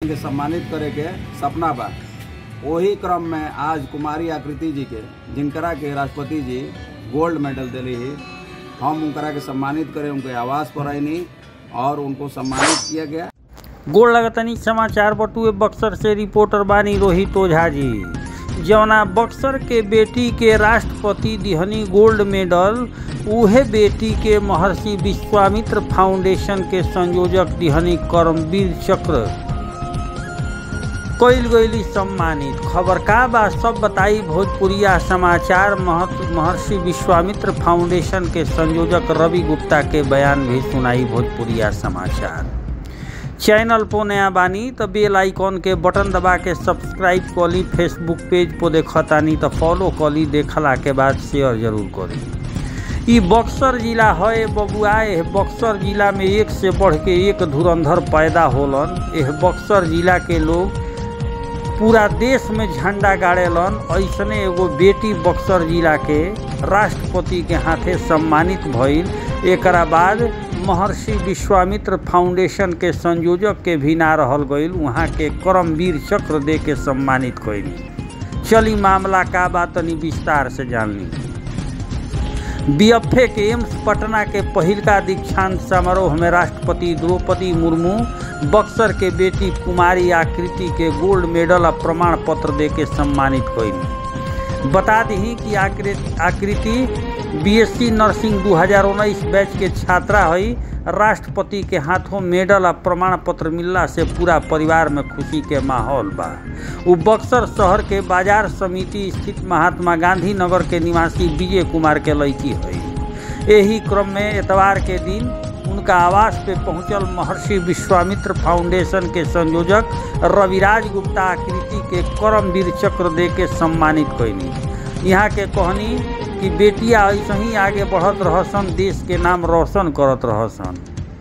के सम्मानित करे के सपना बा वही क्रम में आज कुमारी आकृति जी के जिनकरा के राष्ट्रपति जी गोल्ड मेडल दिली ही हम उनकरा के सम्मानित करें उनके आवास पर आईनी और उनको सम्मानित किया गया गोड़ लगतनी समाचार बटुए बक्सर से रिपोर्टर बानी रोहित ओझा जी जवना बक्सर के बेटी के राष्ट्रपति दिहनी गोल्ड मेडल उहे बेटी के महर्षि विश्वामित्र फाउंडेशन के संयोजक दिहनी कर्मवीर चक्र कईल गईली सम्मानित खबर का बा सब बताई भोजपुरिया समाचार महत महर्षि विश्वामित्र फाउंडेशन के संयोजक रवि गुप्ता के बयान भी सुनाई भोजपुरिया समाचार चैनल पर नया बानी तो बेल आइकॉन के बटन दबा के सब्सक्राइब कली फेसबुक पेज पर देखतानी तो फॉलो कली देखला के बाद शेयर जरूर करी ई बक्सर जिला है बबुआ एह बक्सर जिला में एक से बढ़ के एक धुरंधर पैदा होलन एह बक्सर जिला के लोग पूरा देश में झंडा गाड़ेलन ऐसने एगो बेटी बक्सर जिला के राष्ट्रपति के हाथे सम्मानित भइल एकरा बाद महर्षि विश्वामित्र फाउंडेशन के संयोजक के भी ना रहल गईल वहाँ के करमवीर चक्र दे के सम्मानित कईली चली मामला का बात तनी विस्तार से जान ली बीएफए के एम्स पटना के पहिलका दीक्षांत समारोह में राष्ट्रपति द्रौपदी मुर्मू बक्सर के बेटी कुमारी आकृति के गोल्ड मेडल आ प्रमाण पत्र दे के सम्मानित कईली बता दी कि आकृति आकृति बीएससी नर्सिंग 2019 बैच के छात्रा हई राष्ट्रपति के हाथों मेडल आ प्रमाण पत्र मिलला से पूरा परिवार में खुशी के माहौल बा उ बक्सर शहर के बाजार समिति स्थित महात्मा गांधी नगर के निवासी विजय कुमार के लड़की हई यही क्रम में एतवार के दिन उनका आवास पे पहुंचल महर्षि विश्वामित्र फाउंडेशन के संयोजक रविराज गुप्ता आकृति के करमवीर चक्र दे के सम्मानित कैली यहाँ के कहनी कि बेटिया ऐसे ही आगे बढ़त रहसन देश के नाम रोशन करत रहसन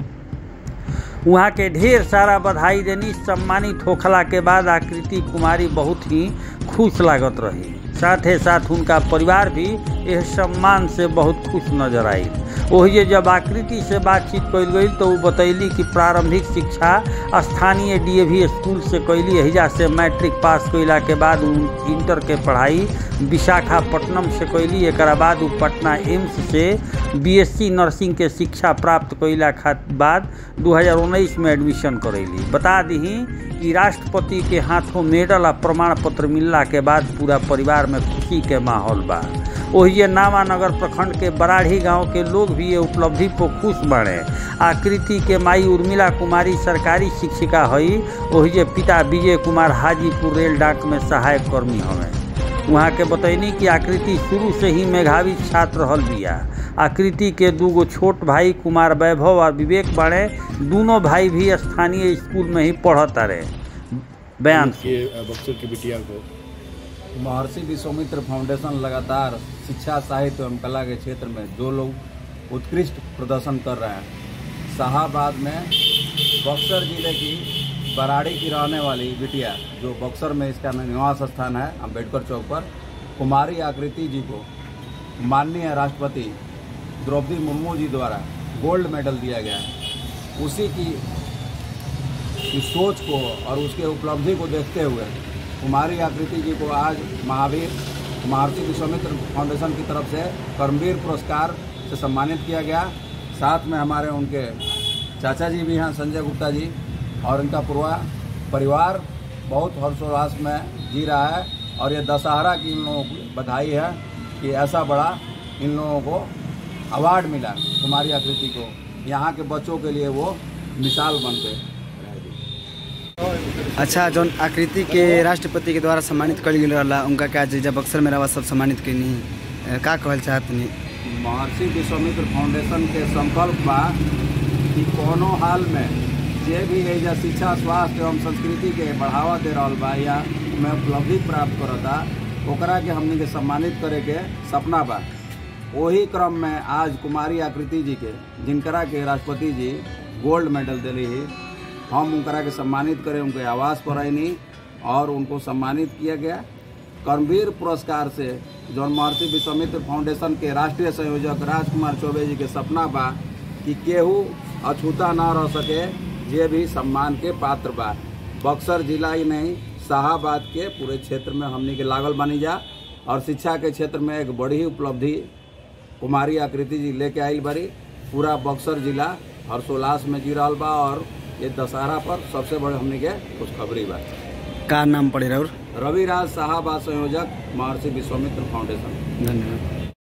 वहाँ के ढेर सारा बधाई देनी सम्मानित होखला के बाद आकृति कुमारी बहुत ही खुश लागत रही साथे साथ उनका परिवार भी यह सम्मान से बहुत खुश नजर आई वही जब आकृति से बातचीत कल गई तो वो बतैली कि प्रारंभिक शिक्षा स्थानीय डीएवी स्कूल से कैली एहिजा से मैट्रिक पास कैला के बाद उ इंटर के पढ़ाई विशाखापट्टनम से कैली एक बाद उ पटना एम्स से बीएससी नर्सिंग के शिक्षा प्राप्त कैला बाद 2019 में एडमिशन करैली बता दी कि राष्ट्रपति के हाथों मेडल आ प्रमाण पत्र मिलला के बाद पूरा परिवार में खुशी के माहौल बा ओहिए नामानगर प्रखंड के बराढ़ी गांव के लोग भी ये उपलब्धि पर खुश बने आकृति के माई उर्मिला कुमारी सरकारी शिक्षिका हई ओहिए पिता विजय कुमार हाजीपुर रेल डाक में सहायक कर्मी हमें वहाँ के बतैनी कि आकृति शुरू से ही मेधावी छात्र रहल बिया आकृति के दूगो छोट भाई कुमार वैभव और विवेक बाड़े दोनों भाई भी स्थानीय स्कूल में ही पढ़ता रहे बयान के बक्सर की बिटिया को महर्षि विश्वामित्र फाउंडेशन लगातार शिक्षा साहित्य एवं कला के क्षेत्र में जो लोग उत्कृष्ट प्रदर्शन कर रहे हैं शाहाबाद में बक्सर जिले की बराड़ी की रहने वाली बिटिया जो बक्सर में इसका निवास स्थान है अम्बेडकर चौक पर कुमारी आकृति जी को माननीय राष्ट्रपति द्रौपदी मुर्मू जी द्वारा गोल्ड मेडल दिया गया है उसी की, की सोच को और उसके उपलब्धि को देखते हुए कुमारी आकृति जी को आज महावीर महर्षि विश्वामित्र फाउंडेशन की तरफ से कर्मवीर पुरस्कार से सम्मानित किया गया साथ में हमारे उनके चाचा जी भी हैं संजय गुप्ता जी और इनका पूरा परिवार बहुत हर्षोल्लास में जी रहा है और ये दशहरा की इन लोगों को बधाई है कि ऐसा बड़ा इन लोगों को अवार्ड मिला कुमारी आकृति को यहाँ के बच्चों के लिए वो मिसाल बनते अच्छा जौन आकृति के राष्ट्रपति के द्वारा सम्मानित कल गेल रहला उनका का जब बक्सर में रवा सब सम्मानित कैनी का कहल चाहत नहीं महर्षि विश्वामित्र फाउंडेशन के संकल्प बा कि कोनो हाल में जे भी एजा शिक्षा स्वास्थ्य एवं संस्कृति के बढ़ावा दे रहा बा या में उपलब्धि प्राप्त करता ओकरा के हमनी के सम्मानित करे के सपना बा वही क्रम में आज कुमारी आकृति जी के जिनकरा के राष्ट्रपति जी गोल्ड मेडल दिली ही हम उनकरा के सम्मानित करें उनके आवास पर आईनी और उनको सम्मानित किया गया कर्मवीर पुरस्कार से जौन महर्षि विश्वामित्र फाउंडेशन के राष्ट्रीय संयोजक राजकुमार चौबे जी के सपना बा कि केहू अछूता ना रह सके जे भी सम्मान के पात्र बा बक्सर जिला ही नहीं शाहाबाद के पूरे क्षेत्र में हमनी के लागल बनी जा और शिक्षा के क्षेत्र में एक बड़ी उपलब्धि कुमारी आकृति जी लेके आइल बारी पूरा बक्सर जिला हर्षोल्लास में जी रहल बा और ये दशहरा पर सबसे बड़े हमनी के खुशखबरी बा का नाम पड़े और रविराज शाहाबाद संयोजक महर्षि विश्वामित्र फाउंडेशन धन्यवाद